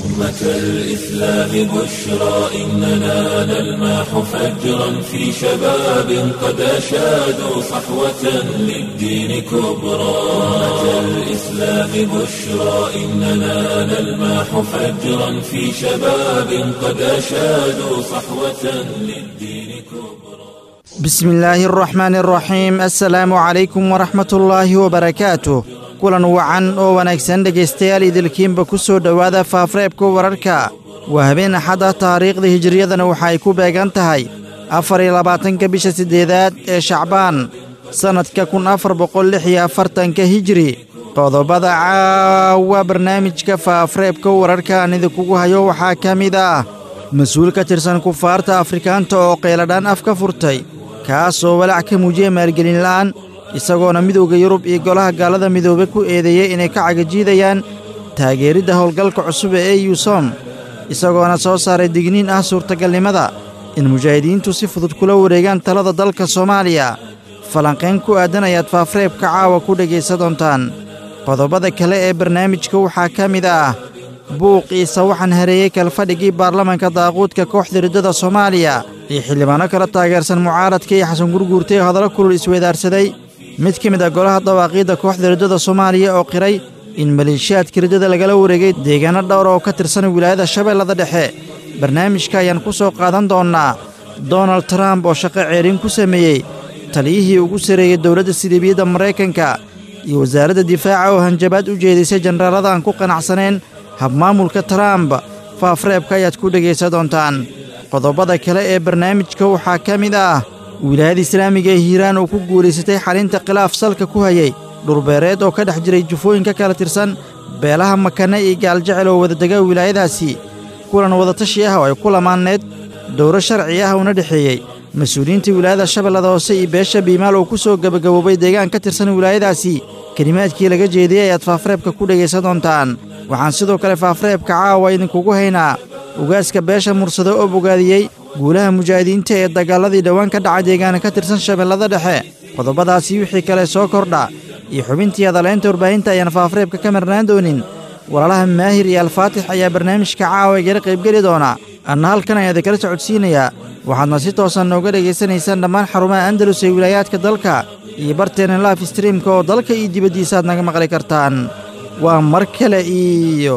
أمة الإسلام بشرى إننا نلمح فجرا في شباب قد أشادوا صحوة للدين كبرى أمة الإسلام بشرى إننا نلمح فجرا في شباب قد أشادوا صحوة للدين كبرى بسم الله الرحمن الرحيم السلaamu calaykum waraxmat ullaahi wabarakaatu kulan wacan oo wanaagsan dhegaystayaal idilkiinba ku soo dhowaada faafreebka wararka waa habeen axadda taariikhda hijiriyadana waxa ay ku beegan tahay afar iyo labaatanka bisha siddeedaad ee shacbaan sannadka kun afar boqol lix iyo afartanka hijiri qodobada caawa barnaamijka faafreebka wararka aan idinkugu hayo waxaa ka mid ah mas-uul ka tirsan kufaarta afrikaanta oo qayladhaan af ka furtay kaasoo walaac ka muujiyey maalgelin la'aan isagoona midowda yurub iyo golaha gaalada midoobe ku eedeeyey inay ka cagajiidayaan taageeridda howlgalka cusub ee eyusom isagoona soo saaray digniin ah suurtagalnimada in mujaahidiintu si fudud kula wareegaan talada dalka soomaaliya falanqayn ku aadan ayaad faafreebka caawa ku dhegaysa doontaan qodobada kale ee barnaamijka waxaa ka mid ah buuq iisa waxaan hareeyey kalfadhigii baarlamanka daaquudka kooxda riddada soomaaliya iyo xildhibaanno kala taageersan mucaaradka iyo xasan gurguurta ee hadallo kulul isweedaarsaday mid ka mid ah golaha dawaaqiidda kooxda riddada soomaaliya oo qiray in maleeshiyaadka riddada lagala wareegay deegaanno dhowr oo ka tirsan wilaayada shabeellada dhexe barnaamijka ayaan ku soo qaadan doonnaa donald trump oo shaqo ceerin ku sameeyey taliyihii ugu sarreeyey dowladda sidiibiyadda maraykanka iyo wasaaradda difaaca oo hanjabaad u jeedisay jenaraalada aan ku qanacsanayn habmaamulka trump faafreebka ayaad ku dhegaysa doontaan qodobada kale ee barnaamijka waxaa ka mid ah wilaayada islaamiga ee hiiraan oo ku guulaysatay xalinta khilaaf salka ku hayay dhurbeereed oo ka dhex jiray jufooyin ka kala tirsan beelaha makane iyo gaaljecel oo wadadega wilaayadaasi kulan wadatashi ah oo ay ku lamaanneed dowro sharci ah uuna dhexeeyey mas-uuliyiinta wilaayada shabeellada hoose iyo beesha biimaal oo ku soo gebagaboobay deegaan ka tirsan wilaayadaasi kelimaadkii laga jeediyey ayaad faafreebka ku dhegaysa doontaan waxaan sidoo kale faafreebka caawa idinkugu haynaa ugaaska beesha mursado oo bogaadiyey guulaha mujaahidiinta ee dagaaladii dhowaan ka dhaca deegaana ka tirsan shabeellada dhexe qodobadaasi wixii kale soo kordha iyo xubintii hadaleynta warbaahinta ayaan faafreebka ka marnaan doonin walaalaha maahir iyo alfaatix ayaa barnaamijka caawa igala qaybgeli doona anna halkan ayaan idinkala socodsiinayaa waxaadna si toosan nooga dhegaysanaysaan dhammaan xarumaha andalus ee wilaayaadka dalka iyo barteena laaf streamka oo dalka iyo dibaddiisaaad naga maqli kartaan waa mar kale iyo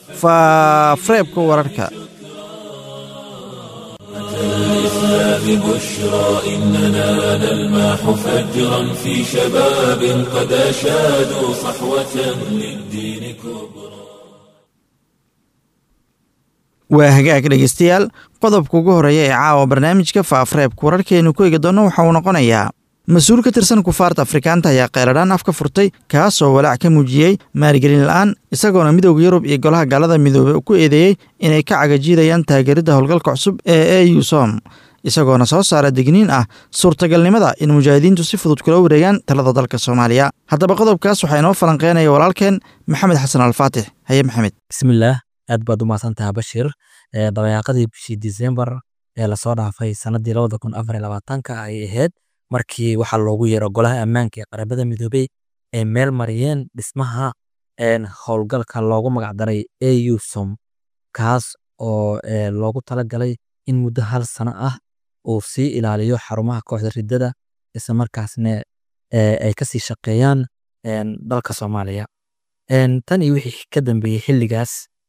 faafreebka wararka الإسلام بشرى إننا نلمح فجرا في شباب قد أشادوا صحوة للدين كبرى waa hagaag dhegaystayaal qodobka ugu horreeya ee caawa barnaamijka faafreebka wararkeenu ku eegi doonno waxa uu noqonayaa mas-uul ka tirsan kufaarta afrikaanta ayaa qayladhaan af ka furtay kaasoo walaac ka muujiyey maalgelin la'aan isagoona midowda yurub iyo golaha gaalada midoobe ku eedeeyey inay ka cagajiidayaan taageeridda howlgalka cusub ee eusom isagoona soo saara digniin ah suurtagalnimada in mujaahidiintu si fudud kula wareegaan talada dalka soomaaliya haddaba qodobkaas waxaa inoo falanqeynaya walaalkeen maxamed xasan alfaatix haye maxamed bismillaah aad baad u mahadsantaha bashir dabayaaqadii bishii disembar ee lasoo dhaafay sanadii labada kun afar labaatanka ay ahayd markii waxaa loogu yeero golaha ammaanka ee qarabada midoobey ay meel mariyeen dhismaha howlgalka loogu magacdaray eusom kaas oo loogu talagalay in muddo hal sano ah uu sii ilaaliyo xarumaha kooxda riddada isla markaasna ay kasii shaqeeyaan dalka soomaaliya tan iyo wixii ka dambeeyey xilligaas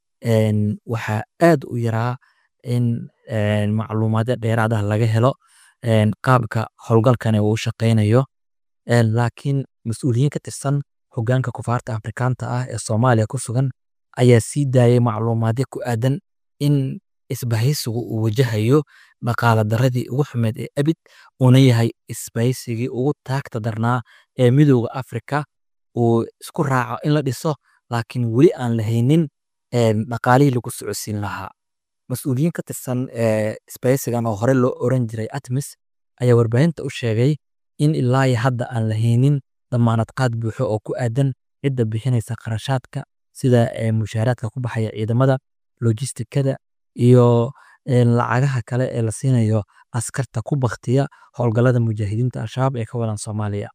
waxaa aad u yaraa in macluumaadyo dheeraad ah laga helo qaabka howlgalkani uu shaqeynayo laakiin mas-uuliyiin ka tirsan hogaanka kufaarta afrikaanta ah ee soomaaliya ku sugan ayaa sii daayay macluumaadyo ku aadan in isbahaysigu uu wajahayo dhaqaala daradii ugu xumeed ee abid uuna yahay isbahaysigii ugu taagta darnaa ee midooda afrika uu isku raaco in la dhiso laakiin weli aan lahaynin dhaqaalihii lagu socodsiin lahaa mas-uuliyiin ka tirsan isbahaysigan oo hore loo oran jiray atmis ayaa warbaahinta u sheegay in ilaa hadda aan lahaynin damaanad qaad buuxo oo ku aadan cidda bixinaysa qarashaadka sida mushaaraadka ku baxaya ciidamada lojistikada iyo lacagaha kale ee la siinayo askarta ku baktiya howlgalada mujaahidiinta al-shabaab ee ka wadan soomaaliya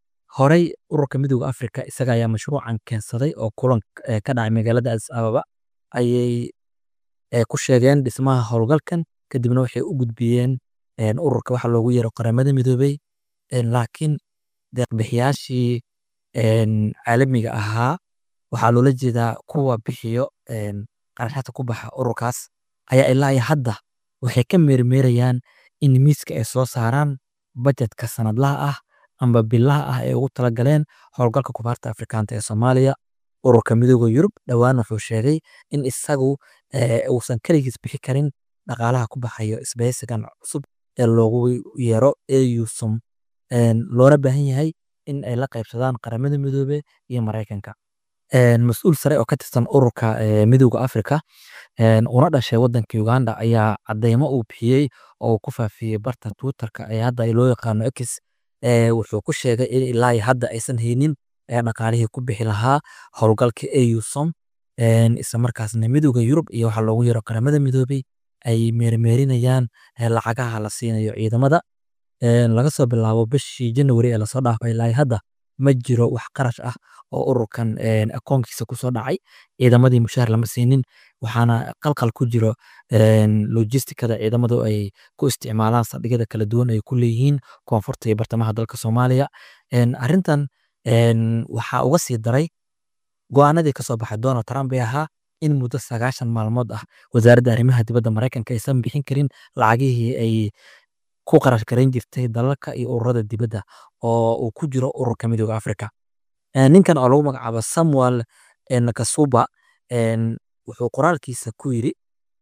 horey ururka midooda afrika isaga ayaa mashruucan keensaday oo kulan ka dhacay magaalada adis ababa ayay eh, ku sheegeen dhismaha howlgalkan kadibna waxay u gudbiyeen een, ururka waxa loogu yeero qaramada midoobey een, laakiin deeqbixiyaashii een, caalamiga ahaa waxaa loola jeedaa kuwa bixiyo een, qarashaadka ku baxa ururkaas ayaa ilaa iyo hadda waxay ka meermeerayaan in miiska ay soo saaraan bajetka sanadlaha ah amba bilaha ah ee ugu talagaleen howlgalka kubaarta afrikaanta ee soomaaliya ururka midooda yurub dhowaan wuxuu sheegay in isagu eh, uusan keligiis bixi karin dhaqaalaha ku baxayo isbahaysigan cusub ee loogu yeero eusum loona baahan yahay in ay la qaybsadaan qaramada midoobe iyo maraykanka Een, mas-uul sare oo ka tirsan ururka eh, midooda afrika een, una dhashay wadanka uganda ayaa cadeymo uu bixiyey oo uu ku faafiyey barta twitterka ee hadda loo yaqaano x eh, wuxuu ku sheegay in ilaa iyo hadda aysan haynin eh, dhaqaalihii ku bixi lahaa howlgalka eusom een, isla markaasna midooda yurub iyo waxa loogu yeero qaramada midoobey ay meermeerinayaan eh, lacagaha la siinayo ciidamada Een, laga soo bilaabo bishii janwari ee lasoo dhaafay ilaa iyo hadda ma jiro wax qarash ah oo ururkan een, akoonkiisa kusoo dhacay ciidamadii mushaar lama siinin waxaana qalqal ku jiro een, logistikada ciidamadu ay ku isticmaalaan saldhigyada kala duwan ay ku leeyihiin koonfurta iyo bartamaha dalka soomaaliya Een, arrintan een, waxaa uga sii daray go-aanadii kasoo baxay donald trump ee ahaa in muddo sagaashan maalmood ah wasaaradda arrimaha dibadda maraykanka aysan bixin karin lacagihii ay ku qarash garayn jirtay dalalka iyo ururada dibadda oo uu ku jiro ururka midooda afrika Eh, ninkan oo lagu magacaabo samuel eh, nakasuba een, wuxuu qoraalkiisa ku yiri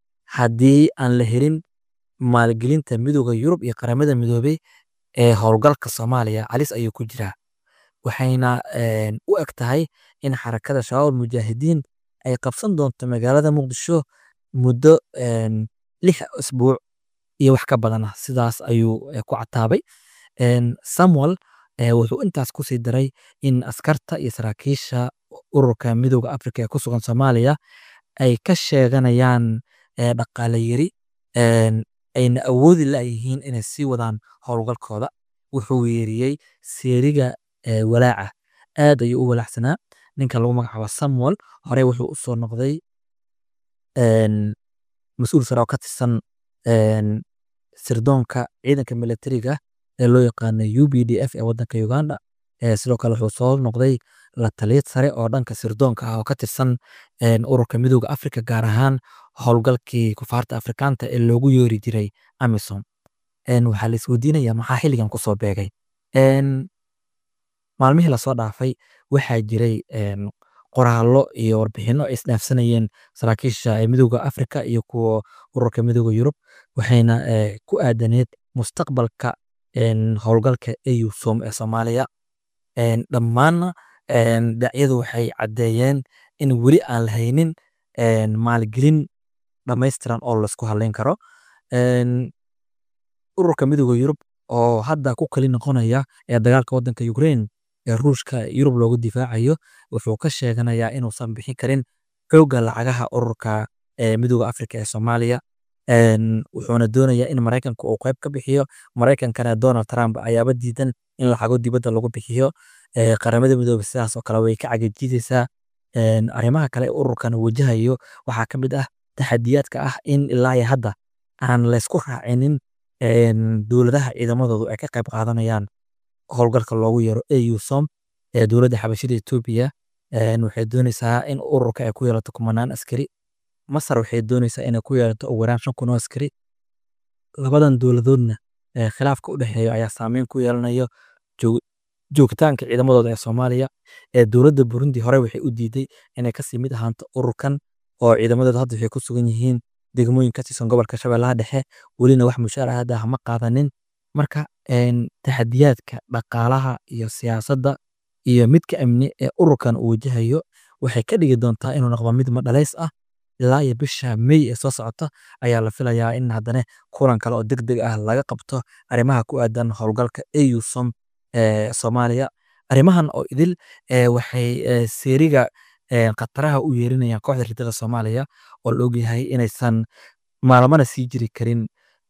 haddii aan la helin maalgelinta midooda yurub iyo qaramada midoobey ee howlgalka soomaaliya halis ayuu ku jiraa waxayna een, u eg tahay in xarakada shabaab mujaahidiin ay qabsan doonto magaalada muqdisho muddo een, lix isbuuc iyo wax ka badan ah sidaas ayuu eh, ku cataabay Een, samuel eh, wuxuu intaas ku sii daray in askarta iyo saraakiisha ururka midooda afrika ee ku sugan soomaaliya ay ka sheeganayaan eh, dhaqaale yari een, ayna awoodi layihiin inay sii wadaan howlgalkooda wuxuu weeriyey seeriga eh, walaaca aad ayuu u walaacsanaa ninka lagu magacaabo samuel horey wuxuu u soo noqday een, mas-uul sare oo ka tirsan een, sirdoonka ciidanka militariga ee loo yaqaano u b d f ee wadanka uganda Eh, sidoo kale wuxuu soo noqday la taliyad sare oo dhanka sirdoonka ah oo ka tirsan een, ururka midooda afrika gaar ahaan howlgalkii kufaarta afrikaanta ee loogu yeeri jiray amisom Een, waxaa la isweydiinaya maxaa xilligan kusoo beegay Een, maalmihii lasoo dhaafay waxaa jiray een, qoraallo iyo warbixino ay isdhaafsanayeen saraakiisha ee midooda afrika iyo kuwa ururka midooda yurub waxayna eh, ku aadaneed mustaqbalka een, howlgalka eusom ee soomaaliya Een, dhammaanna een, dhinacyadu waxay caddeeyeen in weli aan la haynin een, maalgelin dhammaystiran oo laisku halayn karo Een, ururka midooda yurub oo hadda ku kali noqonaya ee dagaalka wadanka ukraine ee ruushka yurub loogu difaacayo wuxuu ka sheeganayaa inuusan bixin karin xoogga lacagaha ururka ee midooda afrika ee soomaaliya Een, wuxuuna doonayaa in maraykanka uu qayb ka bixiyo maraykankana donald trump ayaaba diidan in lacago dibadda lagu bixiyo Eh, qaramada midoobe sidaas oo kale way ka cagajiidaysaa Een, arrimaha kale ee ururkan wajahayo waxaa ka mid ah taxadiyaadka ah in ilaa iyo hadda aan laysku raacinin een, dowladaha ciidamadoodu ay ka qayb qaadanayaan howlgalka loogu yeero eusom ee dowladda xabashida etoobiya Een, waxay doonaysaa in ururka ay ku yeelato kumanaan askari masar waxay doonaysaa inay ku yeelato ugu yaraan shan kun oo askari labadan dowladoodna eh, khilaafka u dhexeeya ayaa saameyn ku yeelanayo joog- joogitaanka ciidamadooda ee soomaaliya ee dowladda burundi hore waxay u diiday inay kasii mid ahaanto ururkan oo ciidamadooda hadda waxay ku sugan yihiin degmooyin ka tirsan gobolka shabeellaha dhexe welina wax mushaar ah hadda hama qaadanin marka een, taxadiyaadka dhaqaalaha iyo siyaasadda iyo midka amni ee ururkan uu wajahayo waxay ka dhigi doontaa inuu noqdo mid madhalays ah ilaa iyo bisha May ee soo socota ayaa la filayaa in haddana kulan kale oo degdeg ah laga qabto arrimaha ku aadan howlgalka EUSOM ee Soomaaliya arrimahan oo idil ee waxay ee, seeriga ee, khataraha u yeerinayaan kooxda ridada Soomaaliya oo la ogyahay inaysan maalmana sii jiri karin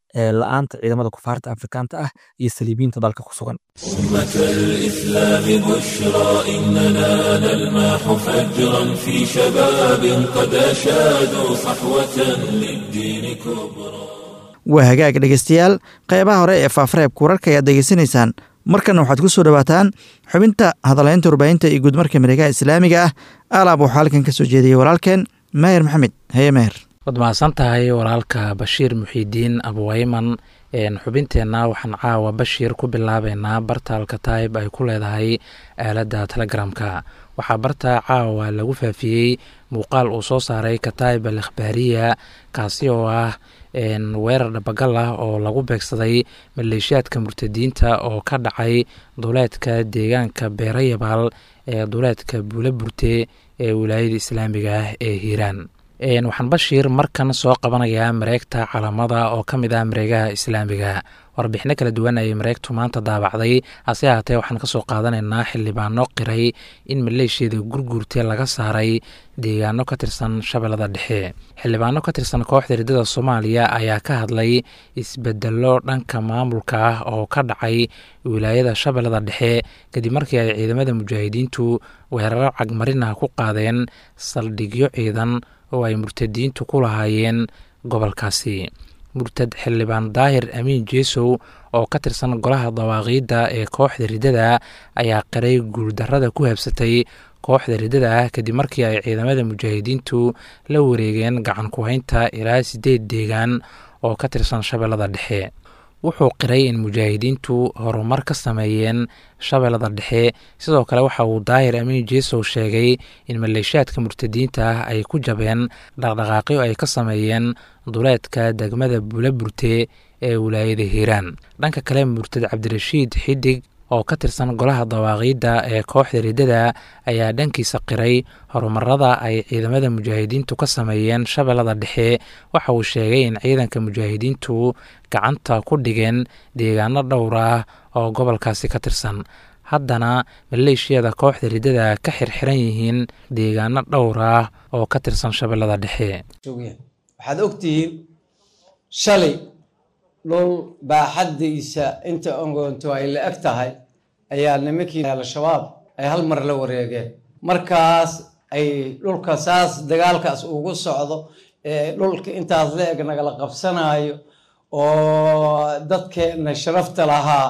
la-aanta ciidamada kufaarta afrikaanta ah iyo saliibiyiinta dalka ku sugan أمة الإسلام بشرى إننا نلمح فجرا في شباب قد أشادوا صحوة للدين كبرى waa hagaag dhegeystayaal qeybaha hore ee faafareebka wararka ayaad degeysanaysaan markana waxaad ku soo dhowaataan xubinta hadaleynta warbaahinta iyo guudmarka miregaha islaamiga ah alaab waxaa halkan ka soo jeediyey walaalkeen maher maxamed haye maher waad mahadsan tahay walaalka bashiir muxiidiin abuwayman xubinteenna waxaan caawa bashiir ku bilaabeynaa barta alkataib ay ku leedahay aaladda telegramka waxaa barta caawa lagu faafiyey muuqaal uu soo saaray kataib al ikhbaariya kaasi oo ah weerar dhabagal ah oo lagu beegsaday maleeshiyaadka murtadiinta oo ka dhacay duleedka deegaanka beerayabaal ee duleedka buula burte ee wilaayada islaamiga ah ee hiiraan waxaan bashiir markan soo qabanayaa mareegta calamada oo ka mid ah mareegaha islaamiga warbixino kala duwan ayay mareegtu maanta daabacday hase ahaatee waxaan kasoo qaadanaynaa xildhibaano qiray in maleeshiyada gurguurte laga saaray deegaano ka tirsan shabeellada dhexe xildhibaano ka tirsan kooxda riddada soomaaliya ayaa ka hadlay isbedelo dhanka maamulka ah oo ka dhacay wilaayada shabeellada dhexe kadib markii ay ciidamada mujaahidiintu weeraro cagmarin ah ku qaadeen saldhigyo ciidan oo ay murtadiintu ku lahaayeen gobolkaasi murtad xildhibaan daahir amiin jeesow oo ka tirsan golaha dawaaqiidda ee kooxda riddada ayaa qiray guuldarrada ku habsatay kooxda riddada ah kadib markii ay ciidamada mujaahidiintu la wareegeen gacan ku-haynta ilaa siddeed deegaan oo ka tirsan shabeellada dhexe wuxuu qiray in mujaahidiintu horumar ka sameeyeen shabeellada dhexe sidoo kale waxa uu daahir amiin jeesow sheegay in maleeshiyaadka murtadiinta ah ay ku jabeen dhaqdhaqaaqyo ay ka sameeyeen duleedka degmada buulaburte ee wilaayada hiiraan dhanka kale murtad cabdirashiid xidig oo ka tirsan golaha dawaaqiidda ee kooxda riddada ayaa dhankiisa qiray horumarada ay ciidamada mujaahidiintu ka sameeyeen shabeellada dhexe waxa uu sheegay in ciidanka mujaahidiintu gacanta ku dhigeen deegaano dhowr ah oo gobolkaasi ka tirsan haddana maleeshiyada kooxda riddada ka xirxiran yihiin deegaano dhowr ah oo ka tirsan shabeellada dhexe waxaad ogtihiin shalay dhul baaxaddiisa inta ongoonto ay la eg tahay ayaa nimankii al-shabaab ay hal mar la wareegeen markaas ay dhulka saas dagaalkaas ugu socdo ee dhulka intaas la eg nagala qabsanayo oo dadkeena sharafta lahaa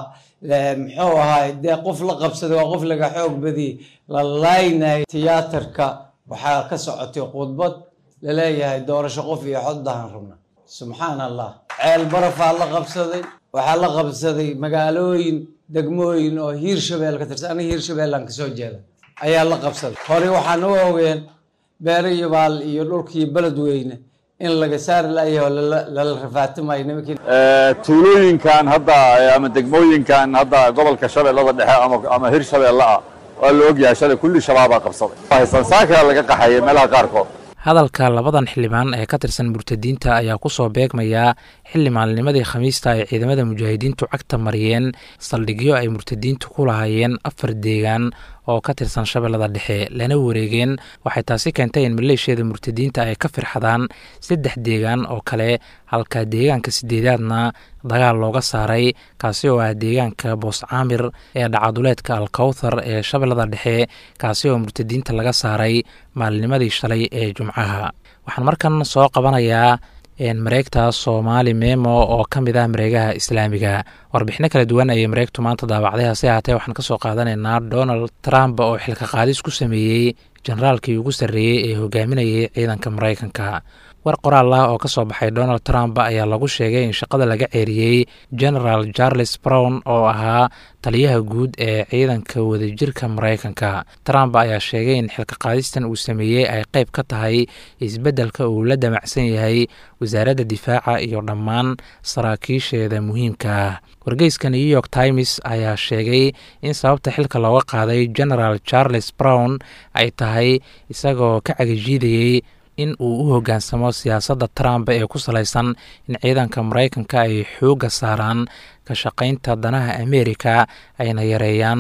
muxuu ahaay dee qof la qabsaday waa qof laga xoog badiyey la laaynayo tiyaatarka waxaa ka socotay khudbad laleeyahay doorasho qof iyo xoddahan rabna subxaan allah ceel barafaa la qabsaday waxaa la qabsaday magaalooyin degmooyin oo hiirshabeel ka tirsan aniga hiirshabeellaan kasoo jeeda ayaa la qabsaday hore waxaan u ogeen beerayabaal iyo dhulkii beledweyne in laga saari layaho lala rafaatimayo nimankii tuulooyinkan hadda ama degmooyinkan hadda gobolka shabeellada dhexe ama hirshabeelle ah waa la ogyahay shalay kulli shabaabaa qabsaday sansaaka laga qaxayay meelaha qaarkood hadalka labadan xildhibaan ee ka tirsan murtadiinta ayaa ku soo beegmayaa xilli maalinimadii khamiista ay ciidamada mujaahidiintu cagta mariyeen saldhigyo ay murtadiintu ku lahaayeen afar deegaan oo ka tirsan shabeellada dhexe lana wareegeen waxay taasi keentay in maleeshiyada murtadiinta ay ka firxadaan saddex deegaan oo kale halka deegaanka sideedaadna dagaal looga saaray kaasi oo ah deegaanka boos caamir ee dhacaduleedka alkawthar ee shabeellada dhexe kaasi oo murtadiinta laga saaray maalinimadii shalay ee jumcaha waxaan markan soo qabanayaa mareegta soomaali memo oo ka mid ah mareegaha islaamiga warbixino kala duwan ayay mareegtu maanta daabacday hase haatee waxaan kasoo qaadanaynaa donald trump oo xilka qaadis ku sameeyey generaalkii ugu sarreeyey ee hogaaminayay ciidanka maraykanka war qoraal ah oo ka soo baxay donald trump ayaa lagu sheegay in shaqada laga ceeriyey generaal charles brown oo ahaa taliyaha guud ee ciidanka wadajirka maraykanka trump ayaa sheegay in xilka qaadistan uu sameeyey ay qayb ka tahay isbeddelka uu la damacsan yahay wasaaradda difaaca iyo dhammaan saraakiisheeda muhiimka ah wargeyska new york times ayaa sheegay in sababta xilka looga qaaday generaal charles brown ay tahay isagoo ka cagajiidayey in uu u hoggaansamo siyaasadda trump ee ku salaysan in ciidanka maraykanka ay xoogga saaraan ka shaqaynta danaha ameerika ayna yareeyaan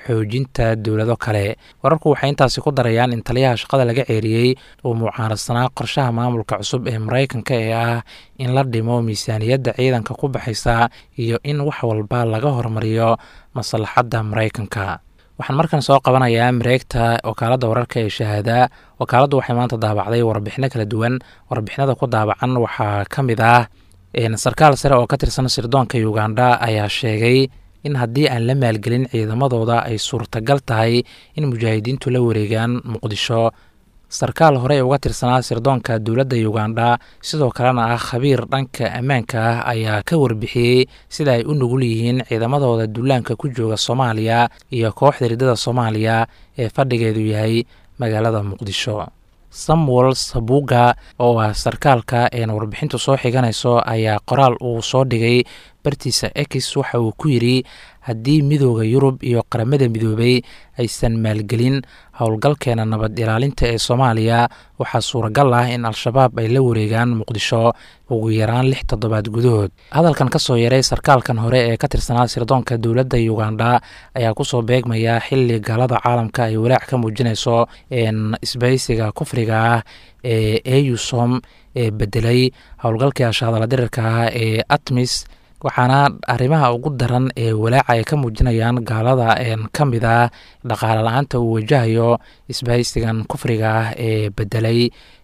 xoojinta dowlado kale wararku waxay intaasi ku darayaan in taliyaha shaqada laga ceeriyey uu mucaaradsanaa qorshaha maamulka cusub ee maraykanka ee ah in la dhimo miisaaniyadda ciidanka ku baxaysa iyo in wax walba laga hormariyo maslaxadda maraykanka waxaan markan soo qabanayaa mareegta wakaaladda wararka ee shahaada wakaaladdu waxay maanta daabacday warbixino kala duwan warbixinada ku daabacan waxaa ka mid ah sarkaal sare oo ka tirsan sirdoonka uganda ayaa sheegay in haddii aan la maalgelin ciidamadooda ay suurtagal tahay in mujaahidiintu la wareegaan muqdisho sarkaal hore uga tirsanaa sirdoonka dowladda uganda sidoo kalena ah khabiir dhanka ammaanka ah ayaa ka warbixiyey sida ay u nugul yihiin ciidamadooda duulaanka ku jooga soomaaliya iyo kooxda riddada soomaaliya ee fadhigeedu yahay magaalada muqdisho samuel sabuga oo ah sarkaalka een warbixintu soo xiganayso ayaa qoraal uu soo dhigay bartiisa ex waxa uu ku yidri haddii midooda yurub iyo qaramada midoobay aysan maalgelin howlgalkeena nabad ilaalinta ee soomaaliya waxaa suuragal ah in al-shabaab ay la wareegaan muqdisho ugu yaraan lix toddobaad gudahood hadalkan ka soo yaray sarkaalkan hore ee ka tirsanaa sirdoonka dowladda uganda ayaa kusoo beegmaya xili gaalada caalamka ay walaac ka muujinayso isbaysiga kufriga ah ee eusom ee bedelay howlgalkii ashaadala dirirka ah ee atmis waxaana arrimaha ugu daran ee walaaca ay ka muujinayaan gaalada ka mid ah dhaqaale la-aanta uu wajahayo isbahaysigan kufriga ah ee bedelay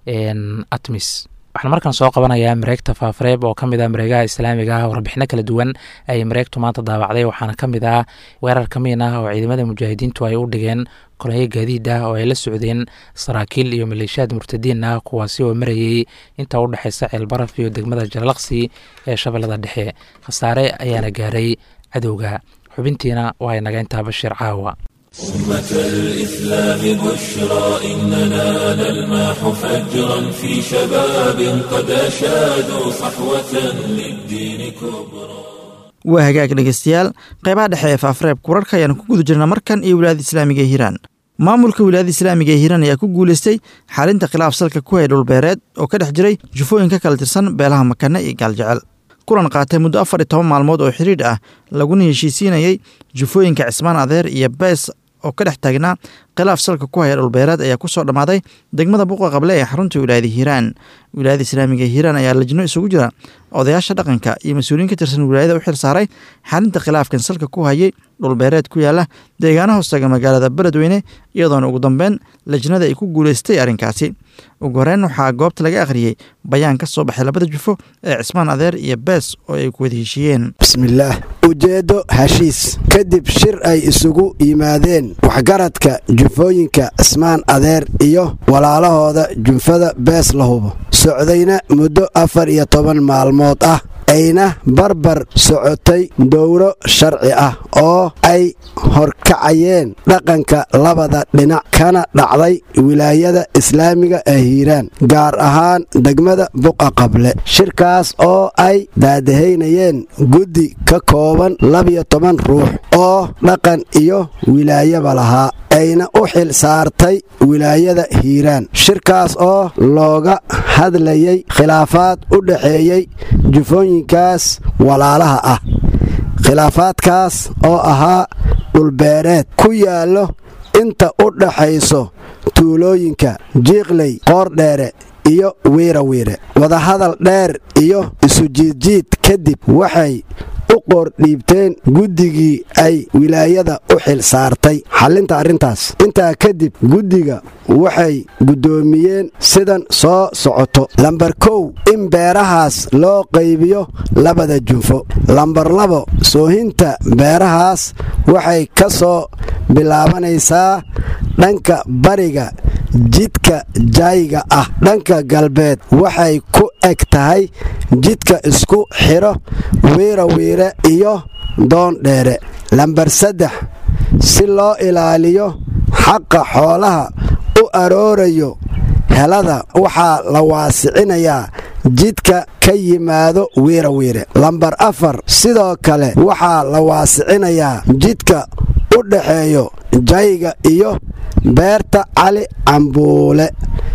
atmis waxaan markan soo qabanayaa mareegta faafareeb oo ka mid ah mareegaha islaamiga ah warbixino kala duwan ayay mareegtu maanta daabacday waxaana ka mid ah weerar kamiin ah oo ciidamada mujaahidiintu ay u dhigeen kolonyo gaadiid ah oo ay la socdeen saraakiil iyo maleeshiyaad murtadiin ah kuwaasi oo marayey inta u dhexeysa ceelbaraf iyo degmada jalalaqsi ee shabeellada dhexe khasaare ayaana gaaray cadowga xubintiina waa inaga intaa bashiir caawa أمة الإسلام بشرى إننا نلمح فجرا في شباب قد أشادوا صحوة للدين كبرى waa hagaag dhegeystayaal qeybaha dhexe ee faafareebka wararka ayaanu ku guda jirna markan iyo wilaayada islaamiga ee hiiraan maamulka wilaayada islaamiga ee hiiraan ayaa ku guuleystay xalinta khilaaf salka ku hay dhulbeereed oo ka dhex jiray jufooyin ka kala tirsan beelaha makane iyo gaaljecel kulan qaatay muddo afar iyo toban maalmood oo xidhiidh ah laguna heshiisiinayey jufooyinka cismaan adeer iyo bees oo ka dhex taagnaa khilaaf salka ku haya dhulbeereed ayaa ku soo dhammaaday degmada buuqa qable ee xarunta wilaayada hiiraan wilaayada islaamiga ee hiiraan ayaa lajno isugu jira odayaasha dhaqanka iyo mas-uuliyiin ka tirsan wilaayada u xil saaray xalinta khilaafkan salka ku hayay dhulbeereed ku yaala deegaana hoostaga magaalada beledweyne iyadoona ugu dambeyn lajnada ay ku guuleystay arrinkaasi ugu horeyn waxaa goobta laga akhriyey bayaan ka soo baxay labada jufo ee cismaan adeer iyo bees oo ay ku wada heshiiyeen bismillaah ujeeddo heshiis kadib shir ay isugu yimaadeen waxgaradka jufooyinka cismaan adeer iyo walaalahooda junfada bees la hubo socdayna muddo afar iyo toban maalmood ah ayna barbar socotay dowro sharci ah oo ay horkacayeen dhaqanka labada dhinac kana dhacday wilaayada islaamiga ee hiiraan gaar ahaan degmada buqa qable shirkaas oo ay daadahaynayeen guddi ka kooban labiyo toban ruux oo dhaqan iyo wilaayaba lahaa ayna u xil saartay wilaayada hiiraan shirkaas oo looga hadlayay khilaafaad u dhexeeyey jufooyinkaas walaalaha ah khilaafaadkaas oo ahaa dhulbeereed ku yaallo inta u dhaxayso tuulooyinka jiiqley qoordheere iyo wiirawiire wadahadal dheer iyo isujiidjiid kadib waxay u qoordhiibteen guddigii ay wilaayada u xil saartay xallinta arrintaas intaa kadib guddiga waxay guddoomiyeen sidan soo socoto lambar kow in beerahaas loo qaybiyo labada junfo lambar labo soohinta beerahaas waxay ka soo bilaabanaysaa dhanka bariga jidka jaayiga ah dhanka galbeed waxay ku eg tahay jidka isku xidho wiirawiire iyo doondheere lambar saddex si loo ilaaliyo xaqa xoolaha u aroorayo helada waxaa la waasicinayaa jidka ka yimaado wiirawiire lambar afar sidoo kale waxaa la waasicinayaa jidka u dhaxeeyo jayga iyo beerta cali cambuule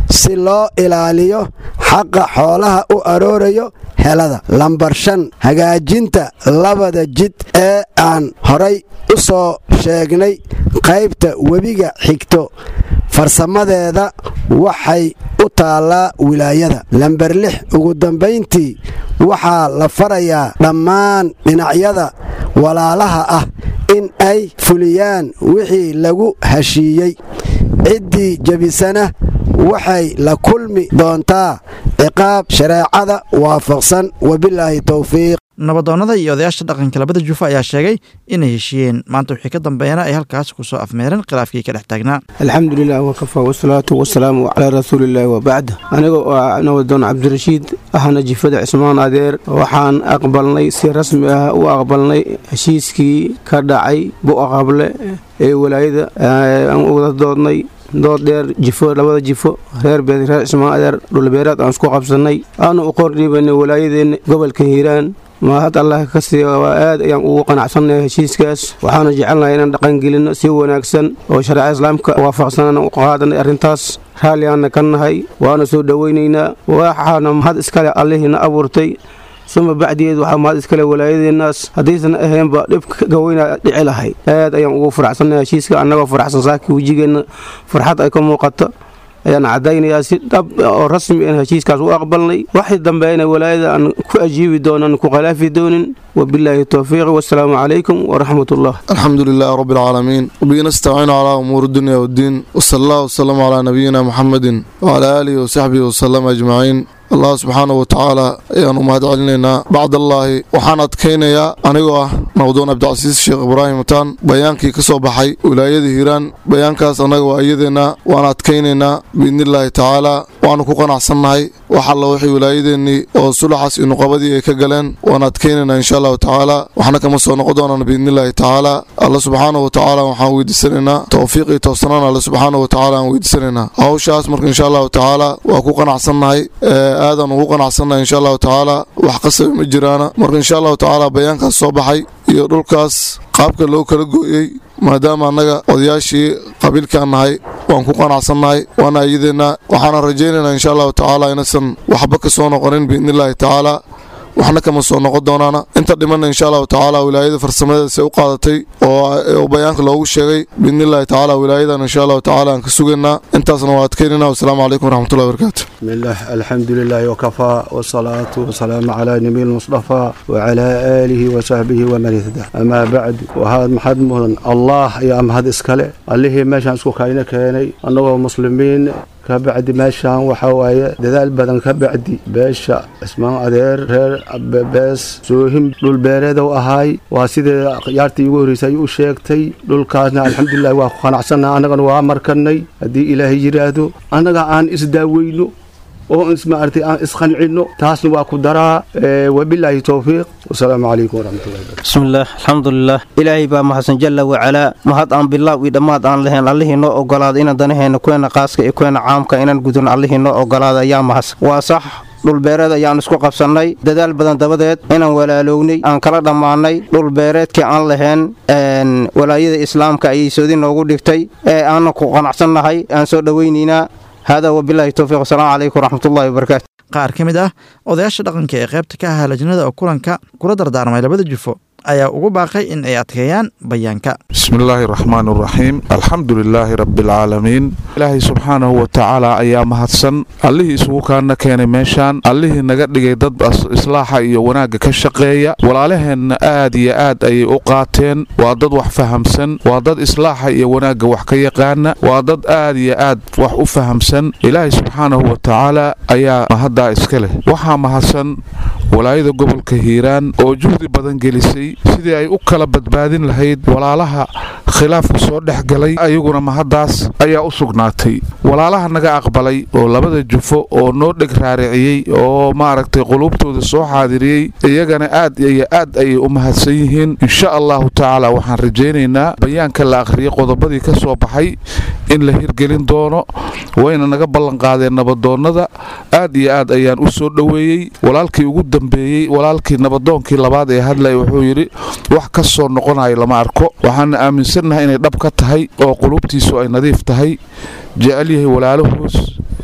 si loo ilaaliyo xaqa xoolaha u aroorayo helada lambar shan hagaajinta labada jid ee aan horay u soo sheegnay qaybta webiga xigto farsamadeeda waxay u taallaa wilaayada lamber lix ugu dambayntii waxaa la farayaa dhammaan dhinacyada walaalaha ah in ay fuliyaan wixii lagu heshiiyey ciddii jebisana waxay la kulmi doontaa ciqaab shareecada waafaqsan wabilaahi towfiiq nabadoonnada iyo odayaasha dhaqanka labada jufo ayaa sheegay inay heshiiyeen maanta wixii ka dambeeyana ay halkaas ku soo afmeereen khilaafkii ka dhex taagnaa alxamdulilah wakafaa wasalaatu wasalaamu calaa rasuulillaahi wabacd aniga oo ah nabadoon cabdirashiid ahna jifada cismaan adeer waxaan aqbalnay si rasmi ah u aqbalnay heshiiskii ka dhacay bu'aqable ee walaayada aan wada doodnay dood dheer jifo labada jifo reer beed reer cismaan adeer dhulbeeraad aan isku qabsannay aanu u qordhiibanay walaayadeenna gobolka hiiraan mahad allah ka siiya waa aad ayaan ugu qanacsannahay heshiiskaas waxaana jecelnahay inaan dhaqangelinno si wanaagsan oo shareeca islaamka waafaqsanaan u qaadanay arrintaas raalliaanna ka nahay waana soo dhowaynaynaa waxaana mahad iskale allihiina abuurtay suma bacdigeed waxaa mahad iskale walaayadeennaas haddaysan ahaynba dhibka gaweynaa dhici lahay aad ayaan ugu faraxsannahay heshiiska annagoo faraxsan saakii wejigeenna farxad ay ka muuqato ayaan caddaynayaa si dhab oo rasmi aan heshiiskaas u aqbalnay waxay dambeeyna walaayada aan ku ajiibi doonan ku khilaafi doonin wabilaahi towfiiq wasalaamu calaykum waraxmat ullah alxamdu lilahi rabbi alcaalamiin wabihi nastaciinu calaa umuuri dunya waddiin wasala allah wasalaamu calaa nabiyina muxamedin wacalaa aalihi wasaxbihi wasalam ajmaciin allah subxaanahu watacaala ayaan u mahad celinaynaa bacdallaahi waxaan adkaynayaa anigoo ah nabdoon cabdicasiis sheekh ibraahim taan bayaankii ka soo baxay wilaayada hiiraan bayaankaas annaga waa iyadeenna waan adkaynaynaa biidnillaahi tacaalaa waanu ku qanacsannahay wax alla wixii wilaayadeennii oo sulaxaas iyo nuqabadii ay ka galeen waan adkaynaynaa insha allahu tacaala waxna kama soo noqon doonaan biidnillaahi tacaalaa alla subxaanahu watacaala waxaan weydiisanaynaa towfiiq iyo towsanaan alle subxaanahu watacaala aan weydiisanaynaa hawshaas marka insha allahu tacaala waa ku qanacsannahay aadaan ugu qanacsannahay insha allahu tacaala wax qasabi ma jiraana marka insha allahu tacaala bayaankaas soo baxay iyo dhulkaas qaabka loo kala gooyey maadaama annaga odayaashii qabiilkaan nahay waan ku qanacsannahay waana iyadeenna waxaana rajaynaynaa insha allahu tacaala inaysan waxba ka soo noqonin biidnillaahi tacaala waxna kama soo noqon doonaana inta dhimanna insha allahu tacaala wilaayada farsamadeedase u qaadatay oo bayaanka loogu sheegay biidnillaahi tacaala wilaayadan insha allahu tacaala aan ka sugaynaa intaasna waa adkaynayna wasalaamu calaykum waraxmatullahi wabarakaatu bismillaah alxamdu lilaahi wakafaa wasalaatu wasalaamu calaa nabiy lmustafaa wacalaa aalihi wasaxbihi waman ihda amaa bacdu waxaad maxad mudan allah ayaa mahad iskale allihii meeshaan isku kayna keenay annagoo muslimiin ka bacdi meeshaan waxaa waaye dadaal badan ka bacdi beesha cismaan adeer reer bees soohim dhulbeereedow ahaay waa sidee yaartii ugu horreysay u sheegtay dhulkaasna alxamdulilah waa ku qanacsanna annagana waa markanay haddii ilaahay yidhaahdo annaga aan isdaaweyno oo ismaartay aan isqancinno taasna waa ku daraa wabilaahi towfiiq wasalaamu calaykum waraxmatullahi barakatu bismillaah alxamdulilah ilaahay baa mahadsan jalla wacalaa mahad aan bilaaw iyo dhammaad aan lahayn allihii noo ogolaada inaan danaheenna kuweena qaaska iyo kuweena caamka inaan gudun allihii noo ogolaada ayaa mahadsan waa sax dhulbeereed ayaan isku qabsannay dadaal badan dabadeed inaan walaaloognay aan kala dhammaannay dhulbeereedkii aan lahayn walaayada islaamka ayay soodi noogu dhigtay ee aanan ku qanacsannahay aan soo dhowaynaynaa haadaa wabilaahi towfiiq wasalaamu calaykum waraxmatullahi wabarakaatu qaar ka mid ah odayaasha dhaqanka ee qaybta ka ahaa lajnada oo kulanka kula dardaarmay labada jufo ayaa ugu baaqay in ay adkeeyaan bayaanka bismillaahi raxmaan raxiim alxamdu lilaahi rabbialcaalamiin ilaahay subxaanahu wa tacaala ayaa mahadsan allihii isugu kaana keenay meeshaan allihii naga dhigay dad islaaxa iyo wanaagga ka shaqeeya walaalaheenna aad iyo aad ayay u qaateen waa dad wax fahamsan waa dad islaaxa iyo wanaagga wax ka yaqaana waa dad aad iyo aad wax u fahamsan ilaahay subxaanahu wa tacaala ayaa mahaddaa iska leh waxaa mahadsan walaayada gobolka hiiraan oo juhdi badan gelisay sidii ay u kala badbaadin lahayd walaalaha khilaafku soo dhex galay ayaguna mahaddaas ayaa u sugnaatay walaalaha naga aqbalay oo labada jufo oo noo dheg raariciyey oo maaragtay quluubtooda soo xaadiriyey iyagana aad iyo aad ayay u mahadsan yihiin insha allahu tacaala waxaan rajaynaynaa bayaanka la akhriyay qodobadii ka soo baxay in la hirgelin doono wayna naga ballanqaadeen nabadoonnada aad iyo aad ayaan u soo dhoweeyey walaalkii ugu dambeeyey walaalkii nabadoonkii labaad ee hadlaya wuxuu yidhi wax ka soo noqonayo lama arko waxaana aaminsannahay inay dhab ka tahay oo quluubtiisu ay nadiif tahay jecel yahay walaalahoos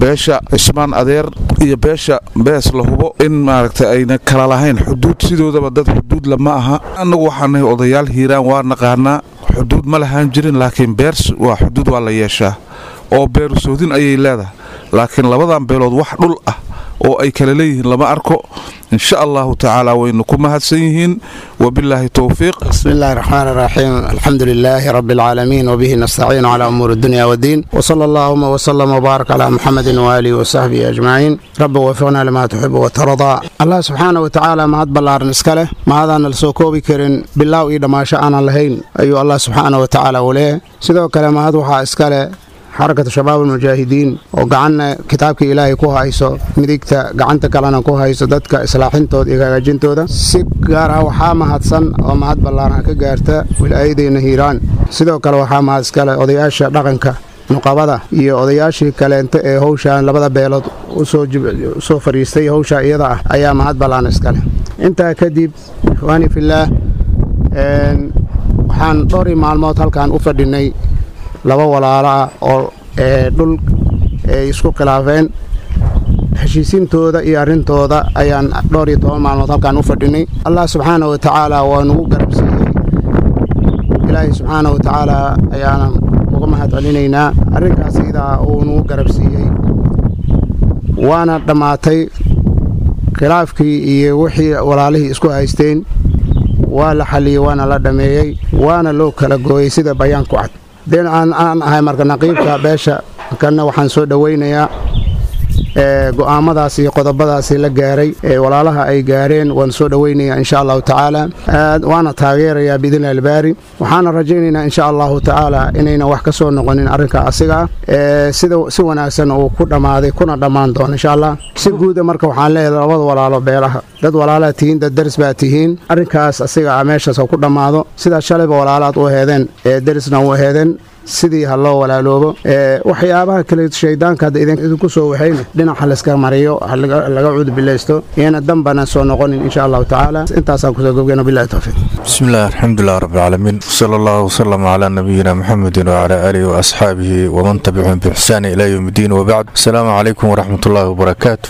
beesha cismaan adeer iyo beesha bees la hubo in maaragtay ayna kala lahayn xuduud sidoodaba dad xuduud lama aha annagu waxaan nahay odayaal hiiraan waa naqaanaa xuduud ma lahaan jirin laakiin beers waa xuduud waa la yeeshaa oo beeru sohdin ayay leedahay laakiin labadan beelood wax dhul ah oo ay kala leeyihiin lama arko insha allahu tacaala waynu ku mahadsan yihiin wabilaahi towfiiq بسم الله الرحمن الرحيم الحمد لله رب العالمين وبه نستعين على أمور الدنيا والدين وصلى اللهم وسلم وبارك على محمد وآله وصحبه أجمعين رب وفقنا لما تحب وترضى الله سبحانه وتعالى ما هاد بلارن اسكاله ما هذا نلسوكوبي كرين بالله إذا ما شاءنا لهين أيو الله سبحانه وتعالى وليه سيدو كلام هاد وحا اسكاله xarakatu shabaab almujaahidiin oo gacanna kitaabka ilaahay ku hayso midigta gacanta kalena ku hayso dadka islaaxintooda iyo hagaajintooda si gaar ah waxaa mahadsan oo mahad ballaaran ka gaarta wilaayadeenna hiiraan sidoo kale waxaa mahad iskale odayaasha dhaqanka nuqabada iyo odayaashii kaleento ee howshaan labada beelood usoo fadhiistay howshaa iyada ah ayaa mahad ballaan iskale intaa kadib ikhwaani fillaah waxaan dhowrii maalmood halkaan u fadhinay laba walaalo ah oo dhul ay isku khilaafeen heshiisintooda iyo arrintooda ayaan dhowr iyo toban maalmood halkaan u fadhinay allah subxaana wa tacaala waa nugu garabsiiyey ilaahay subxaana wa tacaala ayaanan uga mahad celinaynaa arrinkaas idaa uu nugu garabsiiyey waana dhammaatay khilaafkii iyo wixii walaalihii isku haysteen waa la xalliyey waana la dhammeeyey waana loo kala gooyey sida bayaanku cad den aan aan ahay marka naqiibka beesha kanna waxaan soo dhowaynayaa go'aamadaas iyo qodobadaasi la gaaray ee walaalaha ay gaareen waan soo dhowaynayaa insha allahu tacaala waana taageerayaa biidni albaari waxaana rajaynaynaa insha allahu tacaala inaynan wax ka soo noqonin arrinka asiga ah sida si wanaagsan uu ku dhammaaday kuna dhammaan doono insha allah si guuda marka waxaan leeyahay labada walaalo beelaha dad walaalaad tihiin dad deris baa tihiin arrinkaas asiga ah meeshaas ha ku dhammaado sidaas shalayba walaalaad u heedeen ee derisna u heedeen sidii ha loo walaaloobo waxyaabaha kale shaydaanka hadda idinku soo waxayna dhinaca layska mariyo laga cudubilaysto iyana dambana soo noqonin insha allahu tacaala intaasaan kusoo gobgeyno bilahi towfiiq بسم الله الحمد لله رب العالمين صلى الله وسلم على نبينا محمد وعلى آله وأصحابه ومن تبعهم بإحسان إلى يوم الدين وبعد السلام عليكم ورحمة الله وبركاته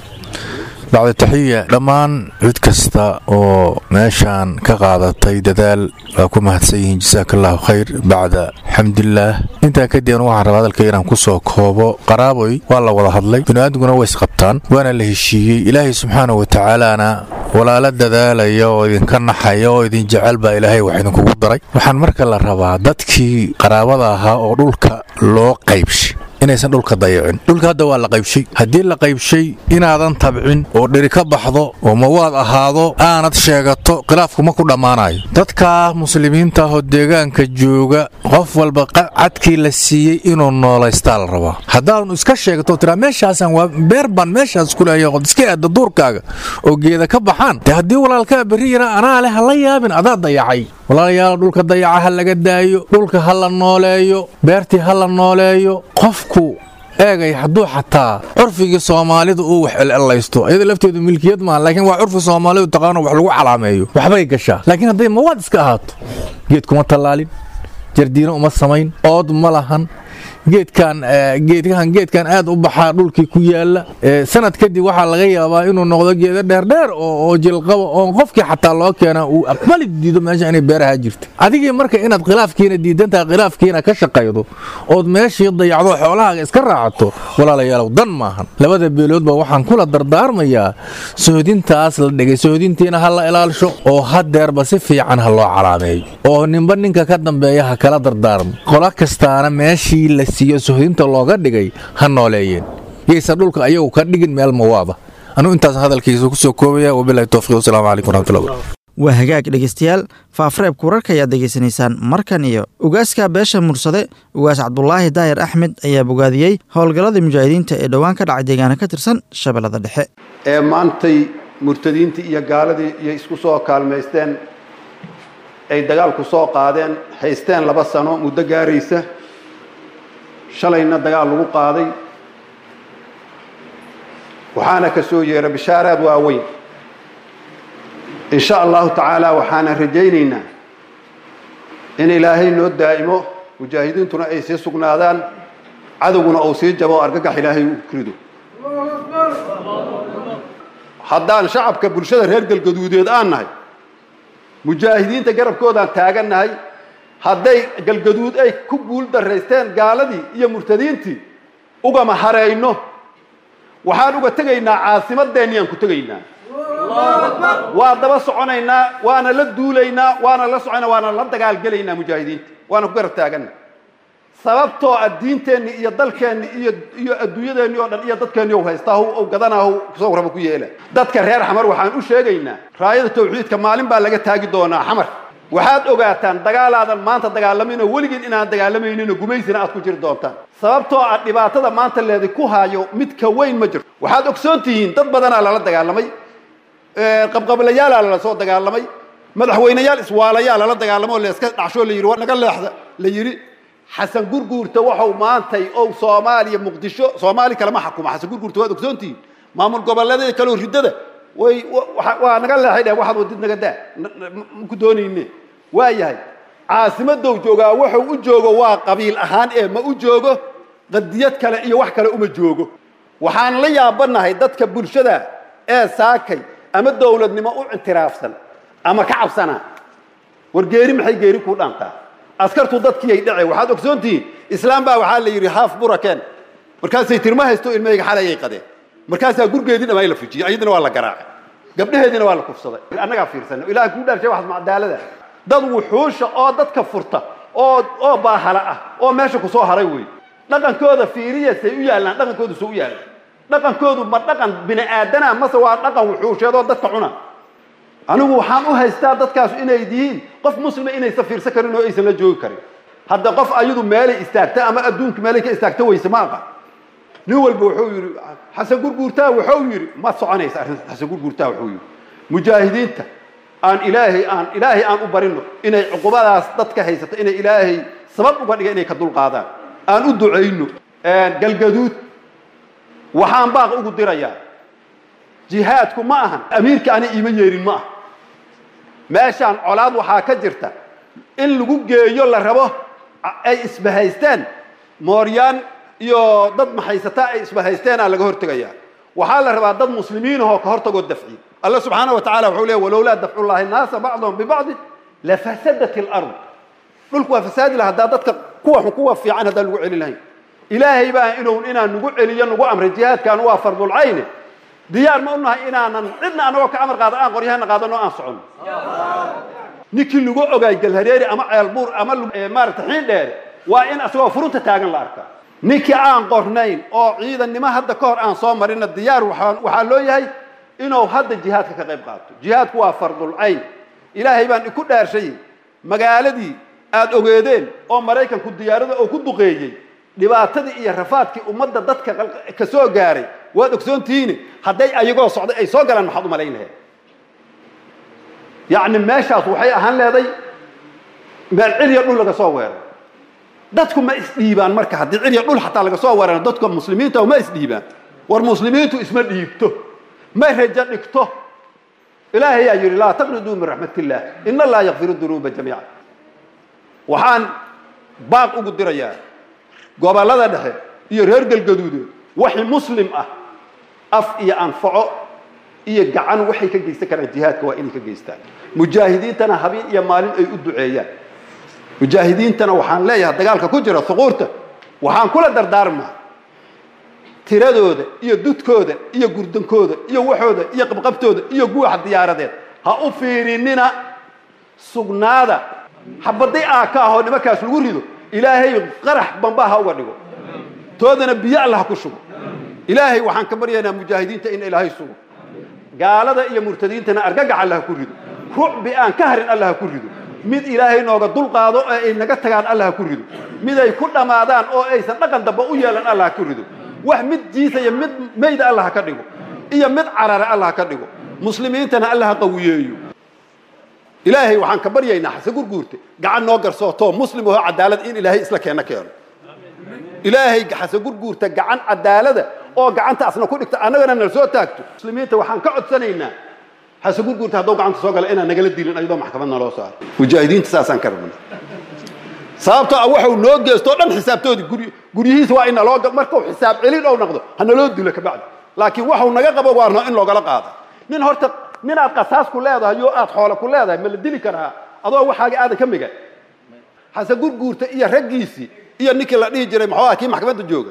bacda taxiya dhammaan cid kasta oo meeshaan ka qaadatay dadaal waa ku mahadsan yihiin jasaaka allahu khayr bacda xamdillaah intaa kadib anu waxaan rabaa hadalka inaan ku soo koobo qaraaboy waa la wada hadlay bini'aadmiguna way isqabtaan waana la heshiiyey ilaahay subxaana wa tacaalaana walaalo dadaalaya oo idinka naxaya oo idin jecel baa ilaahay wax idinkugu daray waxaan marka la rabaa dadkii qaraabada ahaa oo dhulka loo qaybshay inaysan dhulka dayacin dhulka hadda waa la qaybshay haddii la qaybshay inaadan tabcin oo dheri ka baxdo oo mawaad ahaado aanad sheegato khilaafku ma ku dhammaanayo dadka muslimiinta ahoo deegaanka jooga qof walba cadkii la siiyey inuu noolaystaa la rabaa haddaanu iska sheegto tiraa meeshaasaan waa beer baan meeshaas ku leeyahay od iska aadda duurkaaga oo geeda ka baxaan dee haddii walaalkaa berri yara anaa leh ha la yaabin adaa dayacay walaalayaal dhulka dayaca ha laga daayo dhulka ha la nooleeyo beertii ha la nooleeyo qofku eegay hadduu xataa curfigii soomaalida uu wax elelaysto iyada lafteedu milkiyad maaha laakiin waa curfi soomaalidu taqaano wax lagu calaameeyo waxbay gashaa laakiin hadday mawaad iska ahaato geed kuma tallaalin jardiino uma samayn ood ma lahan geedkan geedkan geedkan aad u baxaa dhulkii ku yaala sanad kadib waxaa laga yaabaa inuu noqdo geeda dheerdheer oo jilqaba oo qofkii xataa loo keena uu aqbali diido meesha inay beeraha jirta adigii marka inaad khilaafkiina diidantaha khilaafkiina ka shaqaydo ood meeshii dayacdo xoolahaaga iska raacato walaalayaalow dan maahan labada beeloodba waxaan kula dardaarmayaa sohodintaas la dhigay sohodintiina ha la ilaalsho oo hadeerba si fiican ha loo calaameeyo oo ninba ninka ka dambeeya ha kala dardaarmo qola kastaana meeshii la siiyo sohodinta looga dhigay ha nooleeyeen yaysan dhulka ayagu ka dhigin meel mawaada anuu intaas hadalkiisa ku soo koobaya wabilahi towfiiq wasalaamu calaykum waraxmatullahi wabarakatu waa hagaag dhegeystayaal faafareebka wararka ayaad degeysanaysaan markan iyo ugaaska beesha mursade ugaas cabdulaahi daahir axmed ayaa bogaadiyey howlgallada mujaahidiinta ee dhowaan ka dhacay deegaana ka tirsan shabeellada dhexe ee maantay murtadiintii iyo gaaladii iyo isku soo kaalmaysteen ay dagaalku soo qaadeen haysteen laba sano muddo gaaraysa shalayna dagaal lagu qaaday waxaana ka soo yeera bishaaraad waaweyn in sha allahu tacaala waxaana rajaynaynaa in ilaahay noo daa'imo mujaahidiintuna ay sii sugnaadaan cadowguna uu sii jabo o argagax ilaahay u rido haddaan shacabka bulshada reer galgaduudeed aan nahay mujaahidiinta garabkoodaan taagannahay hadday galgaduud ay ku guul daraysteen gaaladii iyo murtadiintii ugama harayno waxaan uga tegaynaa caasimadeenniyaan ku tegaynaa waa daba soconaynaa waana la duulaynaa waana la soconaa waana la dagaalgelaynaa mujaahidiinta waana ku garab taaganna sababtoo ah diinteenni iyo dalkeenni iyo iyo adduunyadeenni oo dhan iyo dadkeenni ou haystaa ou gadanaa soo raba ku yeela dadka reer xamar waxaan u sheegaynaa raayada tawxiidka maalin baa laga taagi doonaa xamar waxaad ogaataan dagaalaadan maanta dagaalamayno weligiin inaan dagaalamayninoo gumaysina aad ku jiri doontaan sababtoo ah dhibaatada maanta leedi ku haayo mid ka weyn ma jirto waxaad ogsoon tihiin dad badanaa lala dagaalamay qabqablayaalaa lala soo dagaalamay madaxweyneyaal iswaalayaa lala dagaalamo la iska dhacshoo la yidhi war naga leexda la yidhi xasan gurguurta waxau maantay ou soomaaliya muqdisho soomaali kalema xakuma xasan gurguurta waad ogsoon tihiin maamul goboleedyada kaleo riddada way waa naga leexay dheh waxaad wadid naga daa maku doonayne waa yahay caasimadow joogaa wuxuu u joogo waa qabiil ahaan ee ma u joogo qadiyad kale iyo wax kale uma joogo waxaan la yaabanahay dadka bulshada ee saakay ama dowladnimo u intiraafsan ama ka cabsanaa war geeri maxay geeri kuu dhaantaa askartu dadkiiyay dhace waxaad ogsoon tihiin islaam baa waxaa la yidhi haaf burakeen markaasay tirma haysto ilmahayga xalayay qadeen markaasaa gurgeedii dhammaa la fujiyey ayadina waa la garaacay gabdhaheediina waa la kufsaday annagaa fiirsana ilaah kuu dhaarshay waxaas macdaalada dad wuxuusha oo dadka furta oo oo baahala ah oo meesha ku soo haray wey dhaqankooda fiiriya say u yaallaan dhaqankoodu soo u yaallaan dhaqankoodu ma dhaqan bini aadana mase waa dhaqan wuxuusheed oo dadka cuna anigu waxaan u haystaa dadkaas inay yihiin qof muslima inaysan fiirsan karin oo aysan la joogi karin hadda qof ayadu meelay istaagta ama adduunka meelay ka istaagta weyse ma aqan nin walba wuxuu yidhi xasan gurguurtaa wuxuu yidhi ma soconaysa arrin xasan gurguurtaa wuxuu yidhi mujaahidiinta aan ilaahay aan ilaahay aan u barino inay cuqubadaas dadka haysata inay ilaahay sabab uga dhiga inay ka dulqaadaan aan u ducayno galgaduud waxaan baaq ugu dirayaa jihaadku ma ahan amiirka ani iima yeerin ma aha meeshaan colaad waxaa ka jirta in lagu geeyo la rabo ay isbahaysteen mooryaan iyo dad maxaysataa ay isbahaysteenaa laga hortegayaa waxaa la rabaa dad muslimiinahoo ka hortagoo dafci alla subxaana wa tacala wuxuu leey walowlaa dafcu llahi naasa bacdahum bibacdi lafasadat alard dhulku waa fasaadi laha haddaa dadka kuwa kuwa fiican haddaan lagu celin lahayn ilaahay baa inuu inaan nagu celiyo nagu amray jihaadkan waa fardulcayne diyaar ma unahay inaanan cidna anagoo ka amar qaada aan qoryahana qaadano aan socono ninkii lagu ogaay galhareeri ama ceelbuur ama maarata xiin dheere waa in asagoo furunta taagan la arkaa ninkii aan qornayn oo ciidannimo hadda ka hor aan soo marina diyaar waxaa loo yahay inuu hadda jihaadka ka qayb qaato jihaadku waa fardulcayn ilaahay baan iku dhaarshay magaaladii aad ogeedeen oo maraykanku diyaarada oo ku duqeeyey dhibaatadii iyo rafaadkii ummadda dadka ka soo gaaray waad ogsoontihiine hadday ayagoo socday ay soo galaan maxaad u malayn laheed yacni meeshaas waxay ahaan leeday meel cilya dhul laga soo weeray dadku ma isdhiibaan marka haddii cilya dhul xataa laga soo weerano dadka muslimiinta ma isdhiibaan war muslimiintu isma dhiibto ma rajo dhigto ilaahay yaa yidhi laa taqniduu min raxmat illah in allaha yakfiru dunuuba jamiica waxaan baaq ugu dirayaa gobollada dhexe iyo reer galgaduudeed waxi muslim ah af iyo anfaco iyo gacan waxay ka geysan karaan jihaadka waa inay ka geystaan mujaahidiintana habeen iyo maalin ay u duceeyaan mujaahidiintana waxaan leeyahay dagaalka ku jira huquurta waxaan kula dardaarmaa tiradooda iyo dudkooda iyo gurdankooda iyo waxooda iyo qabqabtooda iyo guuxa diyaaradeed ha u fiirinina sugnaada xabaday aa ka ahoo nimankaas lagu rido ilaahay qarax bamba ha uga dhigo toodana biyo alla ha ku shugo ilaahay waxaan ka baryaynaa mujaahidiinta in ilaahay sugo gaalada iyo murtadiintana argagax alla ha ku rido rucbi aan ka harin alla ha ku rido mid ilaahay nooga dulqaado oo ay naga tagaan alla ha ku rido mid ay ku dhammaadaan oo aysan dhaqan damba u yeelan alla ha ku rido wax mid jiisaya mid mayda alla ha ka dhigo iyo mid carara alla ha ka dhigo muslimiintana alla ha qawiyeeyo ilaahay waxaan ka baryaynaa xase gurguurte gacan noo garsootoo muslim oo cadaalad in ilaahay isla keena keeno ilaahay xase gurguurta gacan cadaalada oo gacantaasna ku dhigta annagana nala soo taagto muslimiinta waxaan ka codsanaynaa xase gurguurta hadduu gacanta soo gala inaan nagala dilin ayadoo maxkamad naloo saaro mujaahidiinta saasaan ka rabna sababtoo ah waxau noo geestoo dhan xisaabtoodii guri guryihiisa waa in naloo markuu xisaab celin ou noqdo ha naloo dilo kabacdi laakiin waxau naga qabo waa in loogala qaada nin horta ninaad qasaas ku leedahay yo aad xoolo ku leedahay ma la dili karaa adoo waxaaga aadan ka migan xasan gurguurta iyo raggiisii iyo ninkii la dhihi jiray maxuu ah kii maxkamadda jooga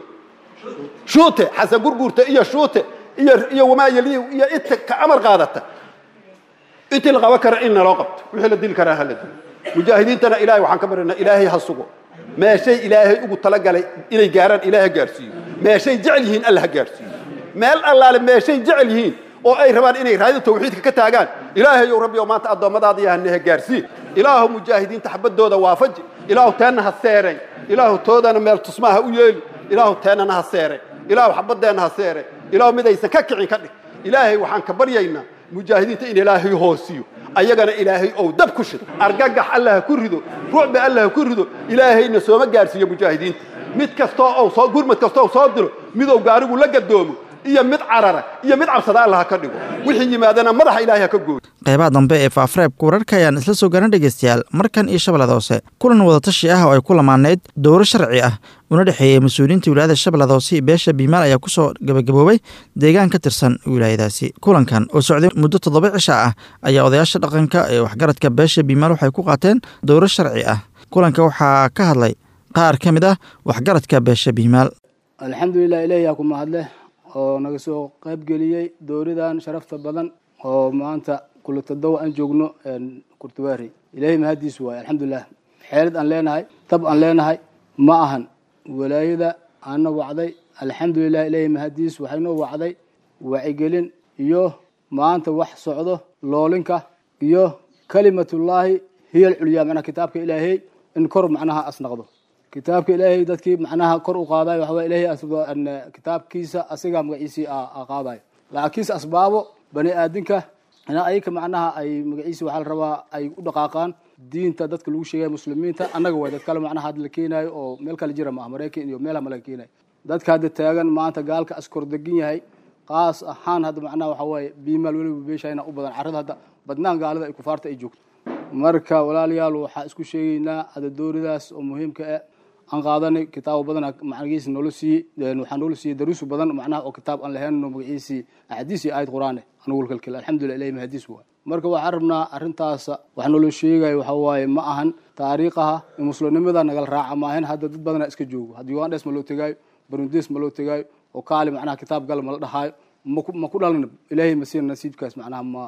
shuute xasan gurguurta iyo shuute iyo iyo wamaayali iyo inta ka amar qaadata intii la qaban kara in naloo qabto wixii la dili karaa ha la dilo mujaahidiintana ilaahay waxaan ka barinaa ilaahay ha sugo meeshay ilaahay ugu talagalay inay gaaraan ilaahay ha gaarsiiyo meeshay jecel yihiin alla ha gaarsiiyo meel allaale meeshay jecel yihiin oo ay rabaan inay raadida tawxiidka ka taagaan ilaahayow rabbiyow maanta addoommadaada yahane ha gaarsii ilaahu mujaahidiinta xabadooda waafaji ilaahu teenna ha seeray ilaahu toodana meel tusmaa ha u yeeli ilaahu teennana ha seeray ilaahu xabadeenna ha seeray ilaahu midaysan ka kicin ka dhig ilaahay waxaan ka baryaynaa mujaahidiinta in ilaahay hoosiyo ayagana ilaahay ou dab ku shido argagax allah ha ku rido ruucba allah ha ku rido ilaahayna sooma gaarsiiyo mujaahidiinta mid kastoo ou soo gurmad kastoo soo diro midou gaarigu la gadoomo iyo mid carara iyo mid cabsada allah ha ka dhigo wixii yimaadana madaxa ilaahay ha ka gooyo qaybaha dambe ee faafreebka wararka ayaan isla soo garan dhegeystayaal markan iyo shabeellada hoose kulan wadatashi ah oo ay ku lamaanayd dowro sharci ah una dhexeeyey mas-uuliyiinta wilaayada shabeellada hoose iyo beesha biimaal ayaa kusoo gabagaboobay deegaan ka tirsan wilaayadaasi kulankan oo socday muddo toddoba cisha ah ayaa odayaasha dhaqanka ee waxgaradka beesha biimaal waxay ku qaateen dowro sharci ah kulanka waxaa ka hadlay qaar ka mid ah waxgaradka beesha biimaal alxamdulilah ilaahiyaa ku mahadleh oo naga soo qaybgeliyey dowladan sharafta badan oo maanta kulatadow aan joogno kurtuwaari ilaahay mahadiisu waaye alxamdulilah xeelad aan leenahay tab aan leenahay ma ahan walaayada aana wacday alxamdulilah ilaahay mahadiis waxaynoo wacday wacigelin iyo maanta wax socdo loolinka iyo kalimatullaahi hiya alculyaa macnaha kitaabka ilaahay in kor macnaha asnaqdo kitaabka ilaahay dadkii macnaha kor u qaadayo waxawaa ilaahay kitaabkiisa asigaa magaciisii qaadayo laakiinse asbaabo bani aadinka ina ayaka macnaha ay magaciisi waxaa la rabaa ay u dhaqaaqaan diinta dadka lagu sheegaya muslimiinta annaga waay dad kale macnaha hadda la keenaayo oo meel kale jira maaha maraykan iyo meelaha ma laga keenayo dadka hadda taagan maanta gaalka askor degan yahay qaas ahaan hadda macnaha waxa waaye biimaal weliba beeshayna u badan carrada hadda badnaan gaalada ay kufaarta ay joogto marka walaalayaal waxaa isku sheegaynaa hadda dooridaas oo muhiimka ah aan qaadanay kitaabo badan magaciisi noola siiyey waxaa noola siiyey daruusu badan macnaha oo kitaab aan lahaynno magaciisi axaadiis iyo aayad qur-aane anugu kalkel alxamdulillah ilahi mahadiis waay marka waxaan rabnaa arrintaas wax noola sheegayo waxa waaye ma ahan taariikhaha muslimnimada nagala raaca maahan hadda dad badana iska joogo hadda ugandhes ma loo tegaayo barundes ma loo tegaayo oo kaali macnaha kitaab gal ma la dhahaayo ma ku dhalin ilaahay ma siin nasiibkaas macnaha ma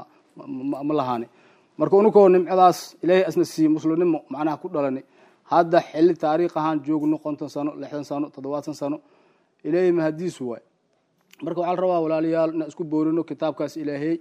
ma lahaani marka ununkoo nimcadaas ilaahay asna siiye muslimnimo macnaha ku dhalani hadda xilli taariikh ahaan joogno konton sano lixdan sano toddobaatan sano ilaahay mahadiisu waay marka waxaa la rabaa walaalayaal inaan isku boorino kitaabkaas ilaahay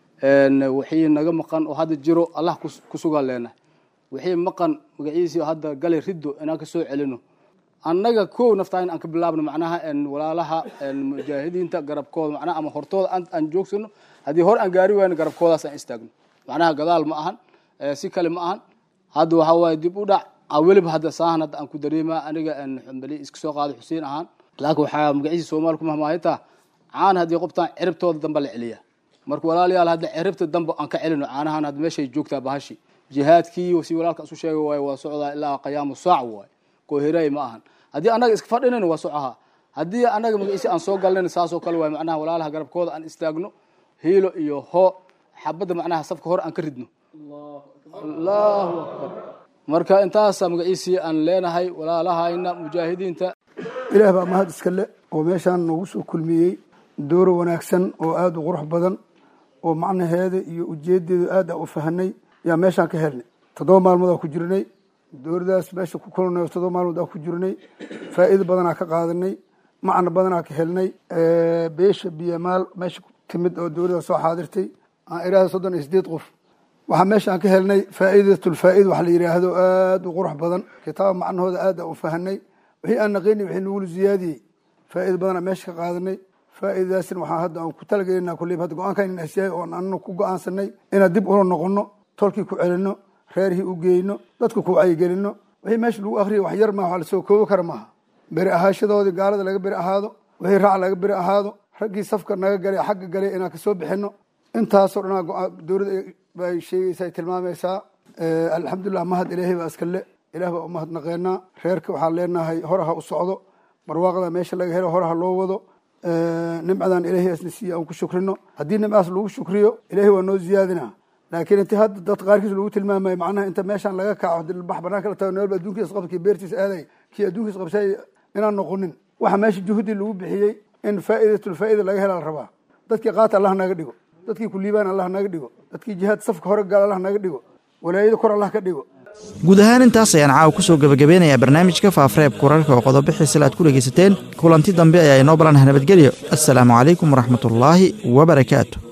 wixii naga maqan oo hadda jiro allah ku sugaan leenahay wixii maqan magaciisii hadda galay riddo inaan ka soo celino annaga kow naftaa in aan ka bilaabno macnaha walaalaha mujaahidiinta garabkooda macnaha ama hortooda aan joogsano haddii hor aan gaari wayno garabkoodaas aan istaagno macnaha gadaal ma ahan si kale ma ahan hadda waxaa waaye dib u dhac weliba hadda saahan hadda aan ku dareemaa aniga xambali iska soo qaaday xuseen ahaan laakiin waxaa magaciisa soomaali ku mahmaahitaa caan haddii qobtaan ciribtooda dambe la celiya marka walaalayaal hadda ciribta dambe aan ka celino caanahan hadda meeshay joogtaa bahashi jihaadkii si walaalka isu sheegay waaye waa socdaa ilaa qiyaamu saac waaye koohiraay ma ahan haddii annaga iska fadhinayna waa socaha haddii annaga magaciisi aan soo galnayna saasoo kale waaye macnaha walaalaha garabkooda aan istaagno hiilo iyo hoo xabadda macnaha safka hore aan ka ridno allahu akbar marka intaasa magaciisii aan leenahay walaalahayna mujaahidiinta ilaah baa mahad iska le oo meeshaan noogu soo kulmiyey dooro wanaagsan oo aada u qurux badan oo macnaheeda iyo ujeedeedu aad a u fahanay yaa meeshaan ka helnay toddoba maalmood aa ku jirnay dooradaas meesha ku kulnay toddoba maalmood aa ku jirnay faa'iido badanaa ka qaadanay macna badanaa ka helnay beesha biyamaal meesha timid oo dowladda soo xaadirtay aan iraahda soddon iyo sideed qof waxaa meeshaan ka helnay faa'iidatulfaa'id waxa la yidhaahdo aada u qurux badan kitaab macnahooda aad a u fahanay wixii aan naqaynay wixii nagula ziyaadiyey faa'iida badanaa meesha ka qaadanay faa'iidadaasina waxaa hadda aan ku talagelinaa kulleyba hadda go-aankan in asyahay oon anna ku go-aansanay inaan dib ula noqono tolkii ku celinno reerihii u geyno dadka ku wacyigelinno wixii meesha lagu akhriyay wax yar maaha wax lasoo koobi kara maaha beri ahaashadoodii gaalada laga beri ahaado wixii raac laga beri ahaado raggii safka naga galay xagga galay inaan kasoo bixino intaasoo dhanaa dowladda bay sheegaysaa tilmaamaysaa alxamdulilah mahad ilaahay baa iska le ilaah baa u mahadnaqeenaa reerka waxaan leenahay horaha u socdo barwaaqada meesha laga helo horaha loo wado nimcadan ilaahay asna siiye aan ku shukrino haddii nimcaas lagu shukriyo ilaahay waa noo ziyaadina laakiin inti hadda dad qaarkiis lagu tilmaamayo macnaha inta meeshaan laga kaco bax banaanka la tago noolba adduunkiis qaba kii beertiisa aaday kii adduunkiis qabsay inaan noqonin waxa meesha juhudi lagu bixiyey in faa'idatul faa'ida laga hela la rabaa dadkii qaata allah naga dhigo dadkii kuliibaan allah naga dhigo dadkii jihaad safka hore gaal allah naga dhigo walaayada kor allah ka dhigo guud ahaan intaas ayaan caawa ku soo gebagabeynayaa barnaamijka faafareebka wararka oo qodobo xiisale aad ku dhegaysateen kulanti dambe ayaa inoo balanaha nabadgelyo assalaamu calaykum waraxmatullaahi wabarakaatu